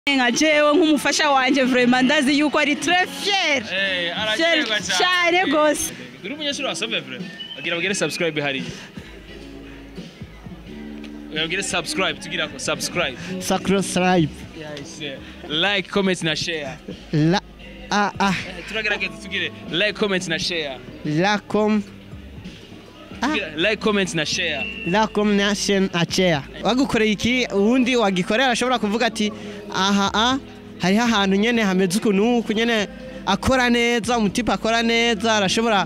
nka jewe nk'umufasha wanje vraiment ndazi yuko ari très fier Eh, Fier aracyegwa cyane gose uri umunyeshuri wa Sove vre agira bagire subscribe hariya bagire subscribe tugira ko subscribe Sacrostripe. like comment na share La a a Eh, turagerageza tugire like comment na share la com Tugira like comment na share la combination acea. Wagukoreye iki uwundi wagikorera ashobora kuvuga ati aha a hariho ahantu nyene hameze ukuntu uku nyene akora neza umutipe akora neza arashobora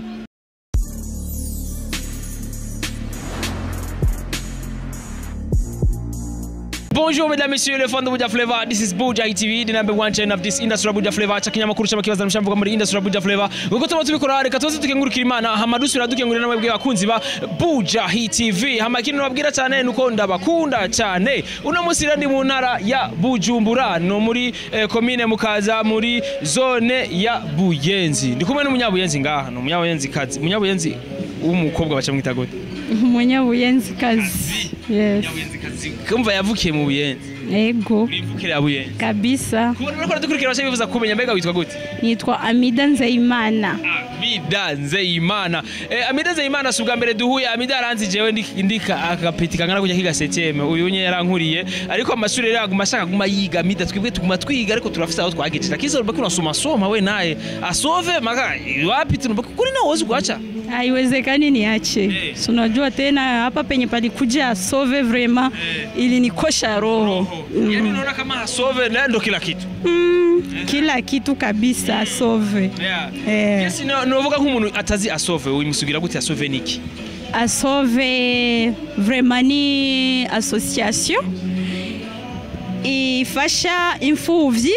Bonjour mesdames, messieurs, les fans de Buja Flavor. This is Buja TV, the number one channel of this industry Buja Flavor. Cha kinyamakuru cy'abakibaza mushamvuga muri industry Buja Flavor. Ubwo tuba tubikora reka tuze tukengurukira Imana, hama dusubira dukengurira namwe bakunzi ba Buja TV. Hama kintu nababwira cyane nuko ndabakunda cyane. Uno munsi rero ndi mu ntara ya Bujumbura, no muri eh, commune Mukaza muri zone ya Buyenzi. Ndi kumwe n'umunyabuyenzi ngaha, no umunyabuyenzi kazi. Umunyabuyenzi w'umukobwa baca mwita gute? umunyabuyenzi kazi yes Umunyabuyenzi kazi. Kumva yavukiye mu Buyenzi. ego Urivukira ya Buyenzi. kabisa kubona uriko dukurikira bashaka bifuza kumenya mbega witwa gute nitwa amida nzeyimana amida nzeyimana eh, amida nzeyimana si ubwa mbere duhuye amida aranzi jewe ndi- ndika agapeti kangana kujya kiga seteme uyu nye yarankuriye ariko amashuri rero aguma ashaka guma yiga amida twebwe tuguma twiga ariko turafise aho twagejeje lakini urabona unasoma soma we naye asove maka wapi tunabaki kuri na uwezi kuacha haiwezekani niache Eh. Si unajua tena hapa penye palikuja asove vrema ilinikosha roho yani unaona kama asove na ndo kila kitu mm, kila kitu kabisa asove yeah. Eh. Yes, no- novuga nk'umuntu atazi asove uyimusugira gute asove niki asove vrema ni association ifasha imfuvyi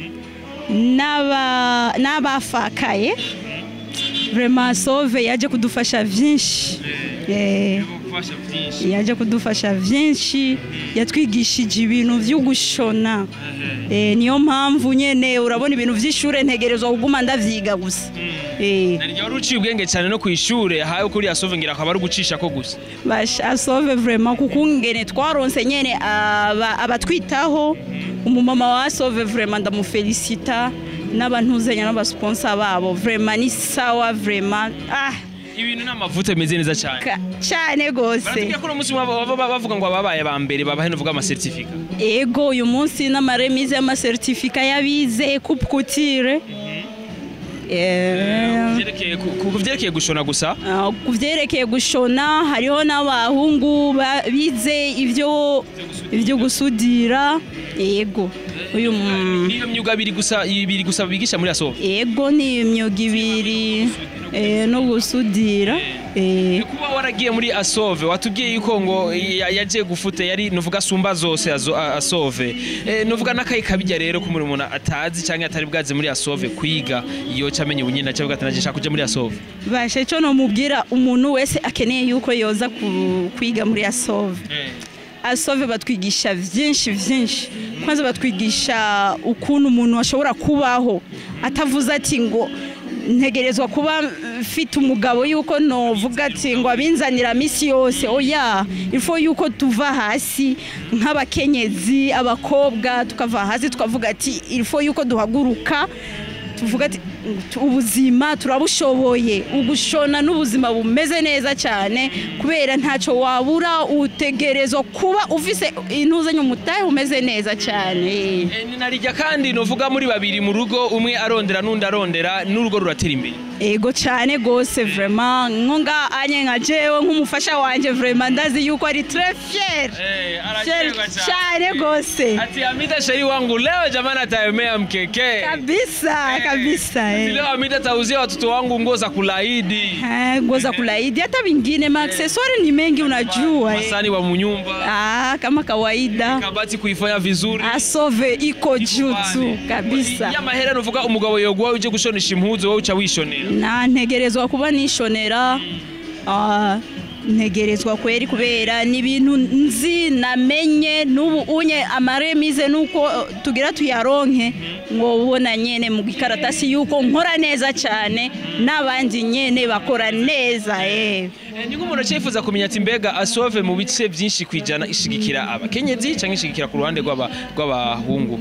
n'aba- n'abafakaye vrema asove yaje kudufasha vyinshi Eh, gufasha byinshi yaje kudufasha vyinshi yatwigishije ibintu vyo gushona Eh, niyo mpamvu nyene urabona ibintu vy'ishure ntegerezwa kuguma ndavyiga gusa Eh. naryo wari uciye ubwenge cyane no ku ishure hawe kuri asove ngira akaba ari ugucisha ko gusa basha asove vraiment kuko ngene twaronse nyene aba- abatwitaho umumama wa asove vraiment ndamufelicita n'abantuzenya n'abasponsa babo vraiment ni sawa vraiment ah ibintu n'amavuta bimeze neza cyane ka- cyane gose baratubwira ko uno munsi baba- baba bavuga ngo ababaye ba mbere babahe nuvuga amasertifika ego uyu munsi n'amaremise y'amasertifika y'abize coupe couture Eh, Vyerekeye ku- ku vyerekeye gushona gusa ah, ku vyerekeye gushona hariho n'abahungu ba- bize ivyo ivyo gusudira ego uyu mu- niyo myuga ibiri gusa ibiri gusa bigisha muri asove ego ni imyuga ibiri eh, no gusudira eh, kuba waragiye muri asove watubwiye yuko ngo ya- yagiye gufute yari nuvuga asumba zose azo- a- asove Eh, nuvuga n'akayi kabijya rero ko umuntu atazi cyangwa atari bwaze muri asove kwiga iyo camenya ubunyina cyangwa ati nashaka kuja muri asove bashe cyo nomubwira umuntu wese akeneye yuko yoza ku- kwiga muri asove asove batwigisha vyinshi vyinshi kwanza batwigisha ukuntu umuntu ashobora kubaho atavuze ati ngo ntegerezwa kuba mfite umugabo yuko novuga ati ngo abinzanira misi yose oya ifo yuko tuva hasi nk'abakenyezi abakobwa tukava hasi tukavuga ati ifo yuko duhaguruka tuvuga ati ubuzima turabushoboye ugushona n'ubuzima bumeze neza cyane kubera ntacyo wabura utegerezwa kuba ufise intuzanyo umutahe umeze neza cyane Eh, ni narijya kandi nuvuga muri babiri mu rugo umwe arondera n'undi arondera n'urugo ruratera imbere ego cyane gose vraiment nko nga anye nka jewe nk'umufasha wanje vraiment ndazi yuko ari très fier Fier cyane gose ati amida sheri wangu leo jamani ataemea mkeke kabisa kabisa Ati eh. leo amida atauzia watoto wangu nguo za kulaidi Eh, nguo za kulaidi hata vingine maakseswari ni mengi unajua eh. masani wa munyumba Ah, kama kawaida kabati kuifanya vizuri asove iko juu tu kabisa ya mahera nuvuga umugabo yoguha uje gushonesha impuzu wowe uca wishonera na ntegerezwa kuba nishonera ah, ntegerezwa kweri kubera ni ibintu nzi namenye n'ubu unye amaremize nuko eh, tugira tuyaronke ngo ubona nyene mu gikaratasi yuko nkora neza cyane n'abandi nyene bakora neza eh. Eh, ni nk'umuntu acyifuza kumenya ati mbega asove mu bice byinshi ku ijana ishigikira abakenyezi cyangwa ishigikira ku ruhande rw'aba- rw'abahungu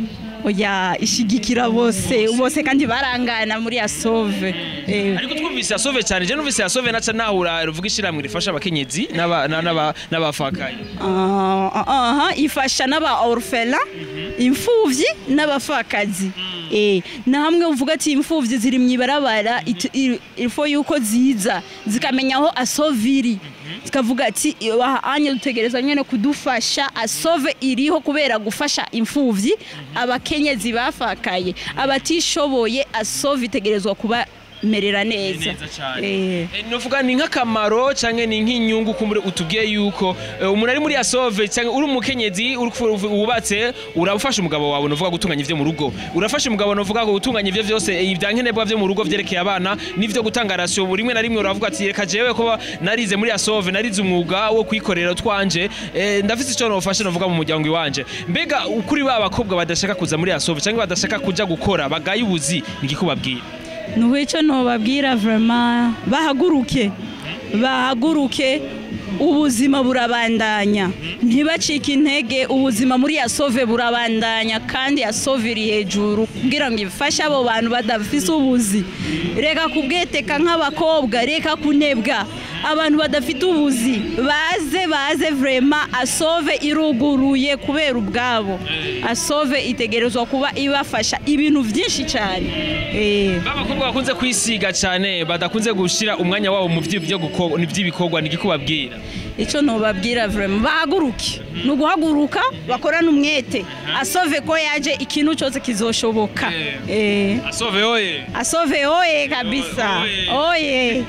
oya ishigikira bose bose kandi barangana muri asove eh. ariko twumvise yasove cyane je numvise yasove naca nahura ruvuga ishiramwe rifasha abakenyezi n'aba- na- n'aba- n'abafakaye Ah, ah, aha ifasha n'aba orfela imfuvyi n'abapfakazi Eh, na hamwe uvuga ati imfuvyi ziri mu ibarabara itu- i- ilfo yuko ziza zikamenya aho asoviri zikavuga ati "Aha anye dutegereza nyene kudufasha asove iriho kubera gufasha imfuvyi abakenyezi bafakaye abatishoboye asove itegerezwa kubamerera neza neza cyane Eh. Eh, novuga ni nk'akamaro canke ni nk'inyungu kumbure utubwiye yuko eh, umuntu ari muri asove canke uri umukenyezi uri kufu- wubatse urafasha umugabo wawe novuga gutunganya ivyo mu rugo urafasha umugabo novuga gutunganya ivyo vyose eh, ibya nkenerwa vyo mu rugo vyerekeye abana n'ivyo gutanga rasiyo rimwe na rimwe uravuga ati reka jewe kuba narize muri asove narize umwuga wo kwikorera twanje eh, ndafise ico nofasha novuga mu muryango iwanje mbega ukuri ba bakobwa badashaka kuza muri asove canke badashaka kuja gukora bagaye ubuzi nigikubabwira nuhu icyo nobabwira vraiment bahaguruke bahaguruke ubuzima burabandanya ntibacike intege ubuzima muri yasove burabandanya kandi yasove iri hejuru kugira ngo ifashe abo bantu badafise ubuzi reka kubweteka nk'abakobwa reka kunebwa abantu badafite ubuzi baze baze vraiment asove iruguruye kubera ubwabo asove itegerezwa kuba ibafasha ibintu byinshi cyane eh. babakobwa bakunze kwisiga cyane badakunze gushira umwanya wabo mu vy'ibyo guko- ni vy'ibikorwa nigikubabwira icyo nubabwira vraiment bahaguruke ni uguhaguruka bakorane umwete asove ko yaje ikintu cyose kizoshoboka Eh. asove oye asove oye kabisa oye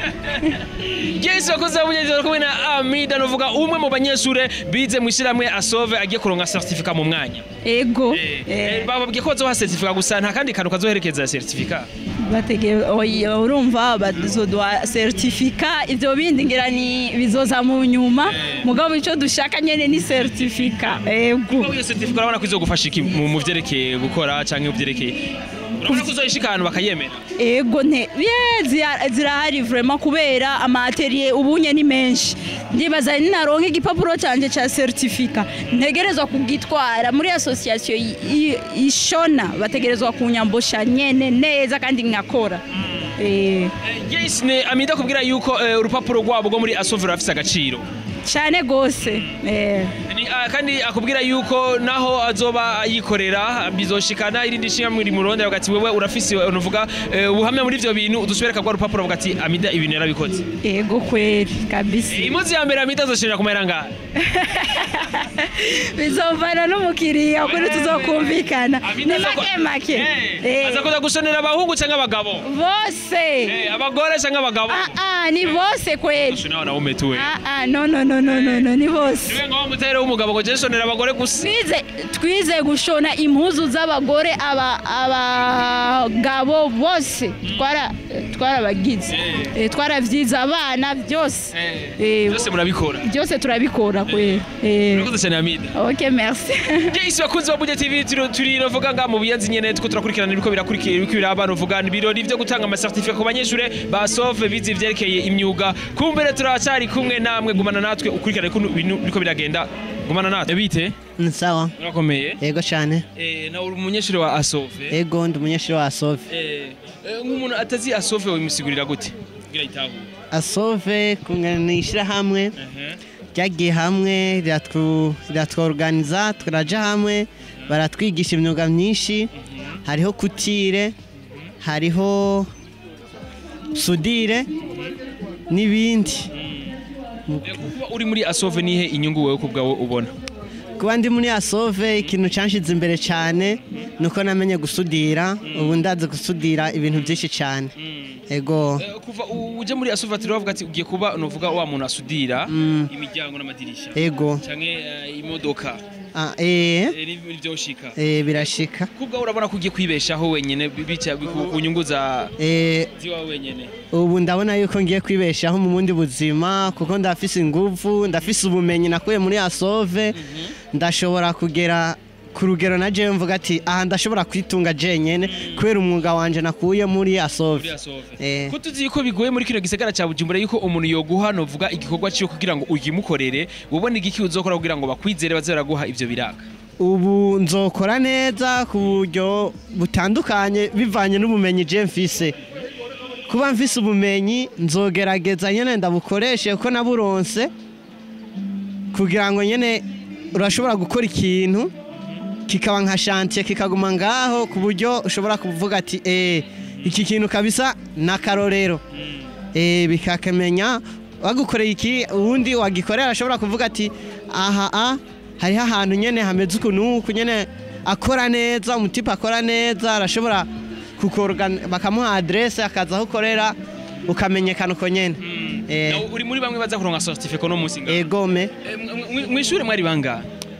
Yes bakoze abugeze kumwe na Amida novuga umwe mu banyeshure bize mu ishiramwe asove agiye kuronka certificat mu mwanya ego Eh, Eh. eh, bababwiye ko bazoha certificat gusa nta kandi kantu kazoherekeza certificat batege oya urumva bazodwa certifica ivyo bindi ngira ni bizoza mu nyuma mugabo ico dushaka nyene ni certifica ego Iyo certificat urabona ko izogufasha iki mu mu vyerekeye gukora canke mu vyerekeye urabona ko uzoyishika ahantu bakayemera ego nte ye zira- zirahari vraiment kubera amateriye ubunye ni menshi ndibaza ninaronka igipapuro canje ca certifica ntegerezwa kugitwara muri association i- i- ishona bategerezwa kunyambosha nyene neza kandi nkakora Eh, Yes ne Amida kubwira yuko eh, urupapuro rwabo rwo muri asove rurafise agaciro cane gose eh. Ni, ah, kandi akubwira yuko naho azoba yikorera bizoshikana irindi shinga rimurondera ugati wewe urafise unuvuga eh, ubuhamya muri ivyo bintu udusubireka kwa rupapuro uvuga ati amida ibintu yarabikoze ego kweli kabisa imuzi ya mbere amida azoshirira kumera ngaha bizovana n'umukiriya kuri tuzokumvikana Amida ni aza ko- make make Eh, Eh, aza kuza gushonera abahungu canke abagabo bose Eh, abagore canke abagabo Ah, ah, ni bose kweli ushona wanaume tuwe Ah, ah, no no no no no no ni bose niwe ngaho mutere w'umugabo ngo je shonera abagore gusa twize twize gushona impuzu z'abagore aba abagabo bose twara twarabagize Eh, twaravyize abana byose Eh, byose murabikora byose turabikora kweli Eh, murakoze cyane amida ok merci Yes bakunzi ba Budget TV turi turi novuga nga mu buyanzi nyene tuko turakurikirana ibiko birakurikira ibiko biraba novuga ibirori byo gutanga ama certificate ku banyeshure ba SOF bize ivyerekeye imyuga kumbere turacari kumwe namwe gumana natwe ukurikirana ko ibintu biko biragenda gumana natwe bite ni sawa urakomeye yego cyane eh na uri umunyeshure wa ASOF yego ndi umunyeshuri wa asove eh eh, nk'umuntu atazi ASOF wimusigurira gute kugira itahu asove ni ishyirahamwe ryagiye hamwe riratwu- riratworganiza turaja hamwe baratwigisha imyuga myinshi hariho kutire hariho sudire n'ibindi kuba uri muri ASOF nihe inyungu wewe kubwawe ubona kuba ndi muri asove ikintu cyanshize imbere cyane ni uko namenye gusudira ubu ndazi gusudira ibintu byinshi cyane ego Eh, kuva u- uje muri ASOF turi bavuga ati ugiye kuba novuga wa muntu asudira imiryango n'amadirisha ego canke eh, imodoka Ah, eh, eh, ni- nivyoshika eh, birashika kubwa urabona ko ugiye kwibeshaho wenyene bi- bica ku ku nyungu za Eh, ziwawe wenyene ubu ndabona yuko ngiye kwibeshaho mu bundi buzima kuko ndafise ingufu ndafise ubumenyi nakuye muri asove ndashobora kugera ku rugero na jewe mvuga ati aha ndashobora kwitunga jenyene kubera umwuga wanje nakuye muri muri asove ASOF Eh. ko tuzi ko bigoye muri kino gisagara ca Bujumbura yuko umuntu yoguha novuga igikorwa cyo kugira ngo uyimukorere ubone igiki uzokora kugira ngo bakwizere baze baraguha ivyo biraka ubu nzokora neza ku buryo butandukanye bivanye n'ubumenyi je mfise kuba mfise ubumenyi nzogerageza nyene ndabukoreshe kuko naburonse kugira ngo nyene urashobora gukora ikintu kikaba nka shantiye kikaguma ngaho ku buryo ushobora kuvuga ati eh iki kintu kabisa ni akarorero eh bikakamenya wagukoreye iki uwundi wagikorera ashobora kuvuga ati aha a hariho ahantu nyene hameze ukuntu uku nyene akora neza umutipe akora neza arashobora kukorgan bakamuha adresse akaza aho ukorera ukamenyekana uko nyene eh Nawe uri muri bamwe baza kuronka certificate no musinga egome mu ishure mwari bangahe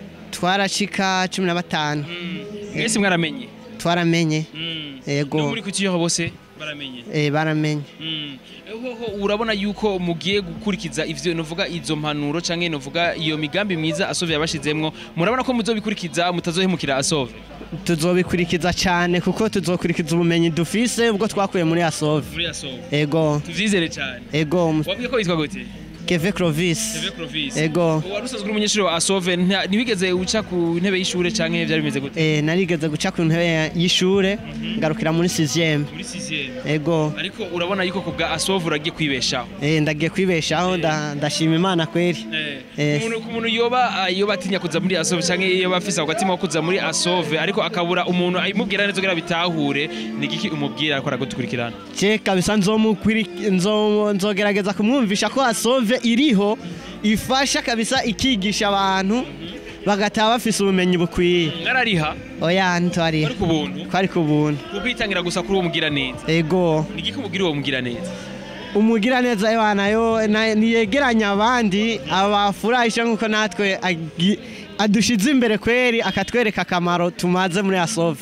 twarashika cumi na batanu mwese mwaramenye twaramenye Ego. no muri kutiyoho bose baramenye eh baramenye Mm. Hoho urabona yuko mugiye gukurikiza ivyo novuga izo mpanuro canke novuga iyo migambi myiza asove yabashizemwo murabona ko muzobikurikiza mutazohemukira asove tuzobikurikiza cyane kuko tuzokurikiza ubumenyi dufise ubwo twakuye muri asove muri asove ego tuvyizere cyane ego wabwiye ko witwa gute keve clovis Seve Clovis Ego. wari usanzwe uri umunyeshuri wa asove nta- ntibigeze uca ku ntebe y'ishure canke vyari bimeze gute eh narigeze guca ku ntebe y'ishure ngarukira muri 6 muri 6 ego ariko urabona yuko kubwa asove uragiye kwibeshaho eh ndagiye kwibeshaho nda- ndashima imana kweri Eh. umuntu ku muntu yoba yoba atinya kuza muri asove canke yoba afise ako gatima ko kuza muri asove ariko akabura umuntu ayimubwira neza kugira bitahure ni igiki umubwira ariko aragukurikirana je kabisa nzomukwiri nzo nzogerageza kumwumvisha ko asove iriho ifasha kabisa ikigisha abantu bagataha bafise ubumenyi bukwiye mwarariha oya ntwari ariko ubuntu kwari ku buntu kukwitangira gusa kuri uwo mugira neza ego ni igiki umubwira uwo mugira neza umugira neza Imana yo na- niyegeranya abandi abafurahisha nk'uko natwe agi- adushize imbere kweri akatwereka akamaro tumaze muri asove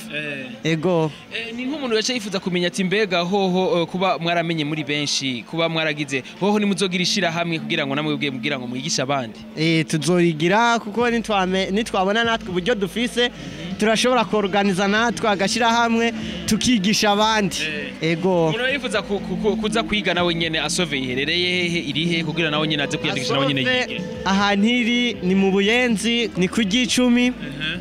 ego Eh, ni nk'umuntu yaca yifuza kumenya ati mbega hoho eh, kuba mwaramenye muri benshi kuba mwaragize hoho nimuzogira ishirahamwe kugira ngo namwe ubwiye mugira ngo mwigishe abandi Eh, tuzorigira kuko nitwame- nitwabona natwe uburyo dufise turashobora kuorganiza natwe agashyira hamwe tukigisha abandi ego umuntu yifuza ku- ku- ku- kuza kwiga nawe nyene asove iherereye hehe iri he kugira nawe nyene aze kwiyandikisha nawe nyene Asove, yige ahantu iri ni mu buyenzi ni ku ry'icumi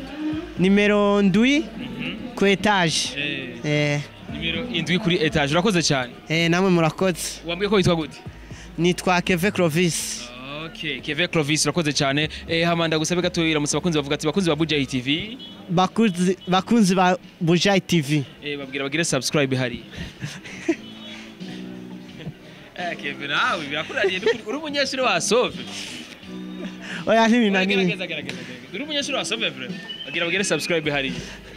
nimero ndwi ku etaje Eh, Eh, nimero indwi kuri etage urakoze cyane eh, namwe murakoze wambwiye ko witwa gute nitwa keve clovis Okay, Keve Clovis urakoze cyane eh hamanda gusabe gato iramutse abakunzi bavuga ati bakunzi ba Buja TV bakunzi bakunzi ba bujayi tv eh babwira bagire subscribe hari Eh Keve nawe birakurariye n'ukuri, uri umunyeshuri wa Sove oya ntibinaniye gerageza gerageza gerageza. uri umunyeshuri wa Sove vre bagira bagire subscribe hari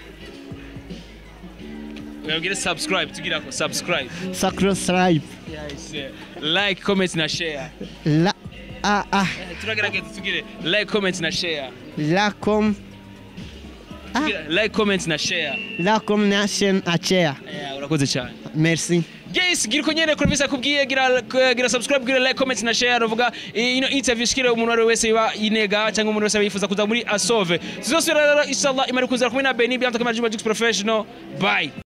bagire subscribe tugira ko subscribe sacrosribe yes eh, like comment na share la a a Eh, turagerageza tugire like comment na share la com Tugira like comment na share la combination acea Eh, urakoze cyane merci Yes, gira uko nyene Clovis akubwiye gira gira subscribe gira like comment na share uvuga ino interview shikire umuntu wari wese yiba inega cyangwa umuntu wese yifuza kuza muri Asove tuzosubira rero inshallah imari kuzira kumwe na Beni byamta kamera Juma Jux Professional bye